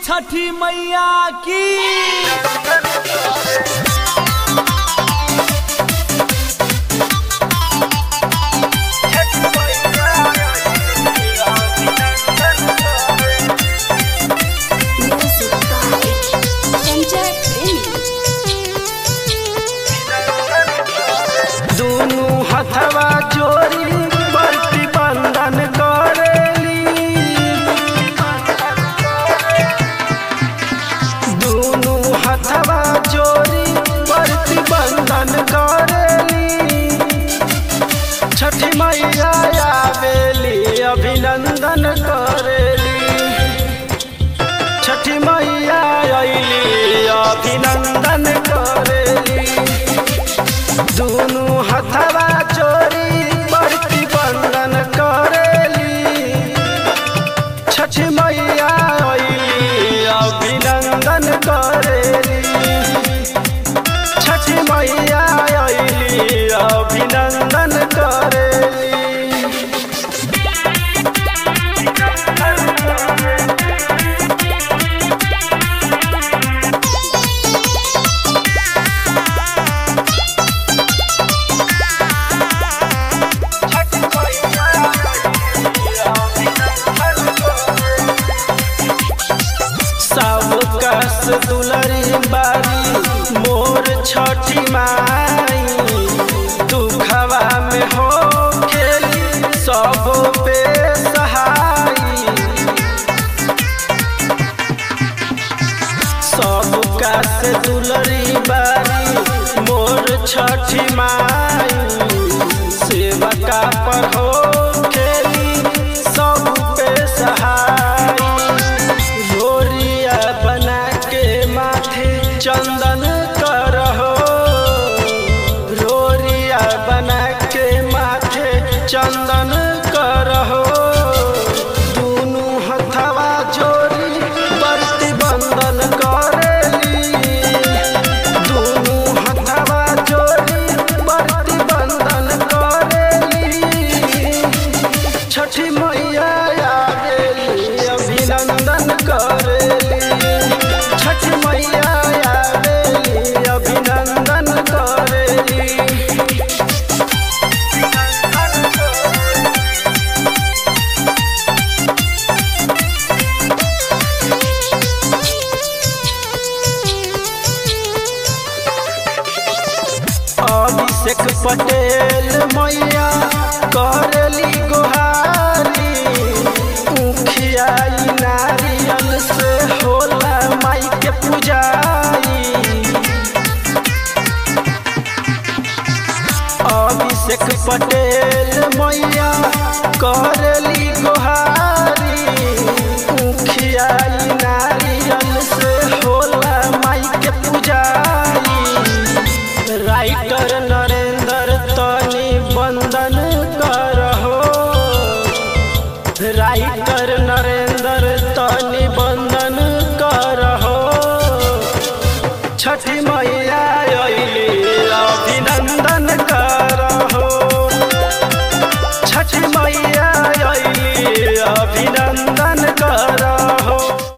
छठी मैया की Music by Enter Premium. दुनु हथवा जोड़ी प्रतिबंधन करेली दुनु हथवा जोड़ी प्रतिबंधन करेली छठी मैया आवेली अभिनंदन करेली छठी मैया अइली अभिनंदन करेली दुनु हथवा चोरी प्रतिबंधन करेली छठ मैया अइली अभिनंदन करेली छठ मैया अइली अभिनंदन करेली सब कस दुलरी बारी मोर छठी माई दुखवा में हो खेली सब पे सहाई सब कस दुलरी बारी मोर छठी माई सेवका पर हो खेली सब पे सहाई लोरिया बना के माथे चंदन करहो लोरिया बना के माथे चंदन करहो दुनु हथवा जोड़ी बरती बंदन करेली दुनु हथवा जोड़ी बरती बंदन करेली छठी मैया आवेली अभिनंदन करेली छठ मैया आवेली अभिनंदन करेली अभिषेक पटेल मैया करली गोहारी उखियाई नारियल से होला माई के पुजारी अभिषेक पटेल मैया करली गोहारी उखियाई नारियल से होला माई के पुजारी राइटर नरेंद्र तनी बंदन करहो राइटर नरेंद्र तनी बंदन करहो छठी